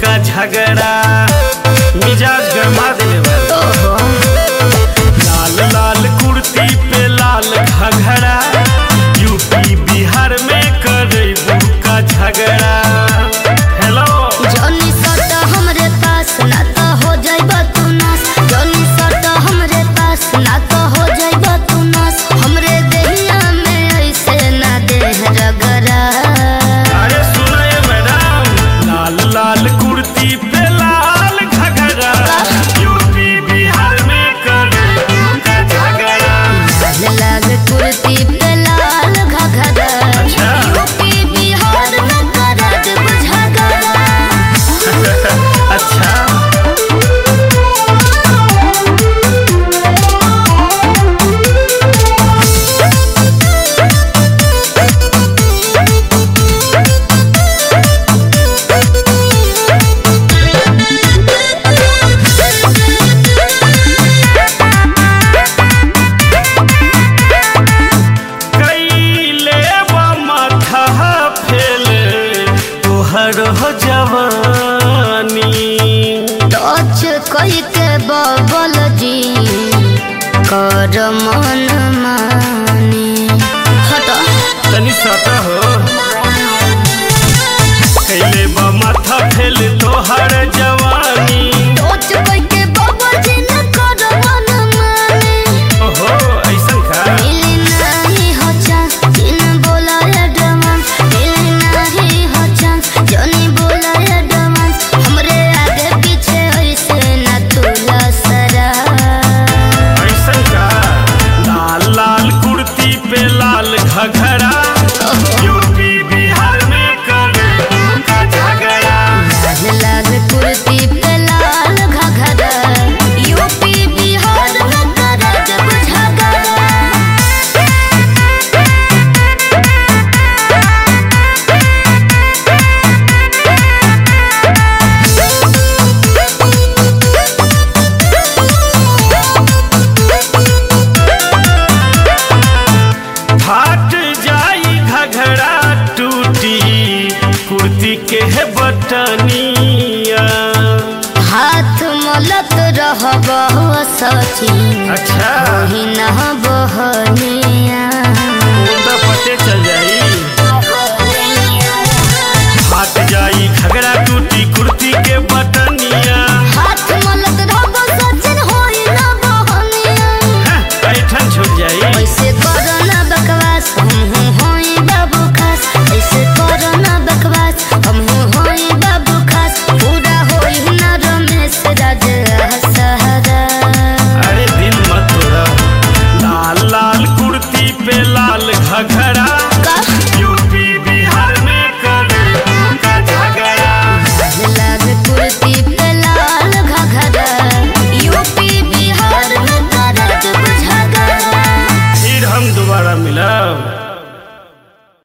का झगड़ा मिजाज गरमा देले बा लाल लाल कुर्ती पे लाल घघरा यूपी बिहार में करे का झगड़ा हेलो जॉनी सट हमरे पास ना तो हो जाइब तू नास जॉनी सट हमरे पास ना तो हो जाइब तू नास हमरे देहिया में ऐसे ना देह रगरा अरे सुनो ये मैडम लाल लाल कुर्ती पे लाल घघरा यूपी बिहार में करे का झगड़ा लाल लाल कुर्ती पे लाल घघरा अच्छा। यूपी बिहार में करत बुझगरा अच्छा कैले बा माथा फेले तोहर हो जवानी टच कई के बबल जी कर मन मानी हट तनी सटा हो कैले बा माथा फेले तोहर जवानी टच कई के बबल जी न कर मन मानी ओहो ऐसन का मिली नहीं हो चांस जिन बोला एडवांस मिली नहीं हो चांस जनी बोला एडवांस हमरे आगे पीछे ऐसे न तुला सरा ऐसन का लाल लाल कुर्ती पे लाल घघरा यूपी बिहार में करे का झगड़ा लाल लाल कुर्ती पे लाल घघरा यूपी बिहार में करत बुझगरा फाट जाई घघरा टूटी कुर्ती के है बटनिया हाथ मलत रहब सची अच्छा ही न बहनिया